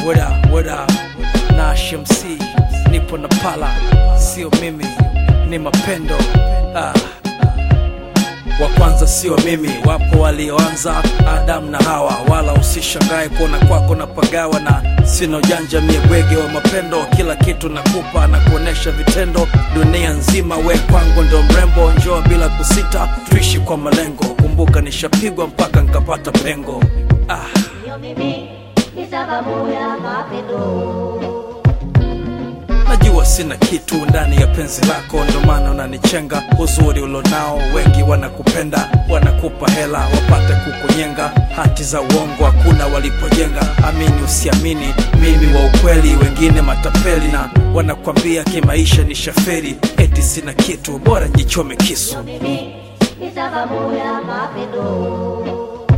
What up, what up? Nash MC, nipo na pala, sio mimi, ni mapendo ah. Wa kwanza sio mimi, wapo walioanza Adamu na Hawa, wala usishangae kuona kwako na pagawa na sina ujanja mie bwege wa mapendo, kila kitu nakupa na kuonesha vitendo, dunia nzima we kwangu ndo mrembo, njoo bila kusita, tuishi kwa malengo, kumbuka nishapigwa mpaka nkapata pengo ah. Sio mimi ni sababu ya mapendo. Najua sina kitu ndani ya penzi lako, ndo maana unanichenga. Uzuri ulonao wengi wanakupenda, wanakupa hela wapate kukunyenga. Hati za uongo hakuna walipojenga. Amini usiamini, mimi wa ukweli, wengine matapeli na wanakwambia kimaisha ni shaferi. Eti sina kitu, bora njichome kisu. Mimi ni sababu ya mapendo.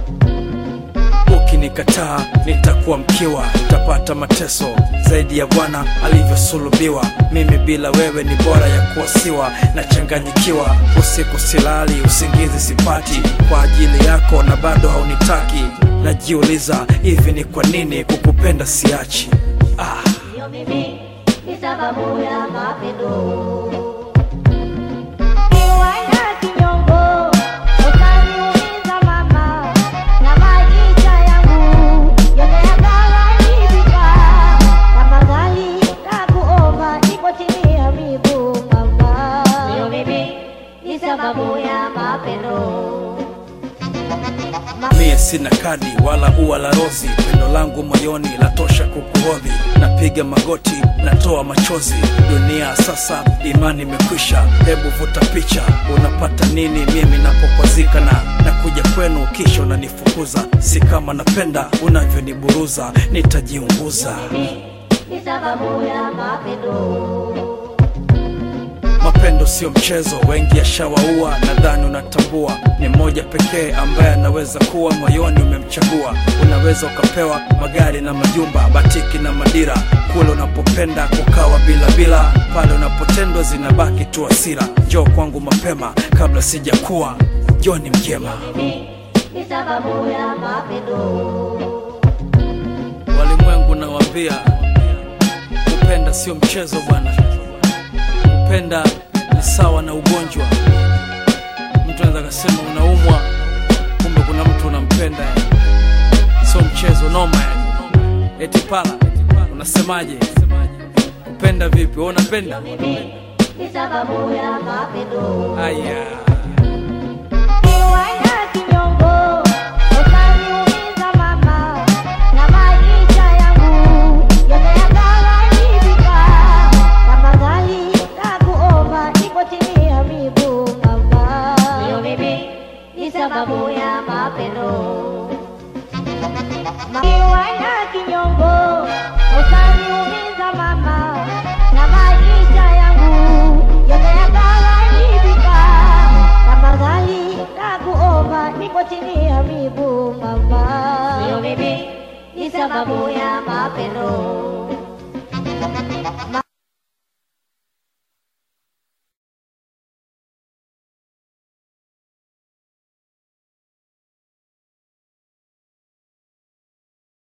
Ukinikataa nitakuwa mkiwa, nitapata mateso zaidi ya Bwana alivyosulubiwa. Mimi bila wewe ni bora ya kuwasiwa, nachanganyikiwa, usiku silali, usingizi sipati kwa ajili yako, na bado haunitaki. Najiuliza, hivi ni kwa nini kukupenda siachi? Ah. Sio mimi ni sababu ya mapendo. Niwana kinyongo, utaniumiza mama, na maisha yangu yote yakaharibika. Tafadhali nakuomba, niko chini ya miguu mama. Sio mimi ni sababu ya mapendo. Mie sina kadi wala ua la rozi, pendo langu moyoni latosha kukuhodhi. Napiga magoti, natoa machozi, dunia sasa imani imekwisha. Hebu vuta picha, unapata nini mimi napokwazika na nakuja kwenu, kisha unanifukuza. Si kama napenda unavyoniburuza, nitajiunguza. ni sababu ya mapendo. Mapendo sio mchezo, wengi yashawaua. Nadhani unatambua ni mmoja pekee ambaye anaweza kuwa moyoni umemchagua. Unaweza ukapewa magari na majumba, batiki na madira, kule unapopenda kukawa bila bila, pale unapotendwa zinabaki tu hasira. Njoo kwangu mapema kabla sijakuwa Joni mjema. ni sababu ya mapendo. Walimwengu nawaambia, kupenda sio mchezo bwana. Kupenda ni sawa na ugonjwa. Mtu anaweza kasema unaumwa, kumbe kuna mtu unampenda, yani. sio mchezo, noma yani. Eti pala, unasemaje? Kupenda vipi? Wewe unapenda? ni sababu ya mapendo. Aya, Niwana kinyongo, utaniumiza mama, na maisha yangu yote yakaharibika. Tafadhali nakuomba, niko chini ya miguu mama. Sio mimi ni sababu ya mapendo. Niwana kinyongo, utaniumiza mama, na maisha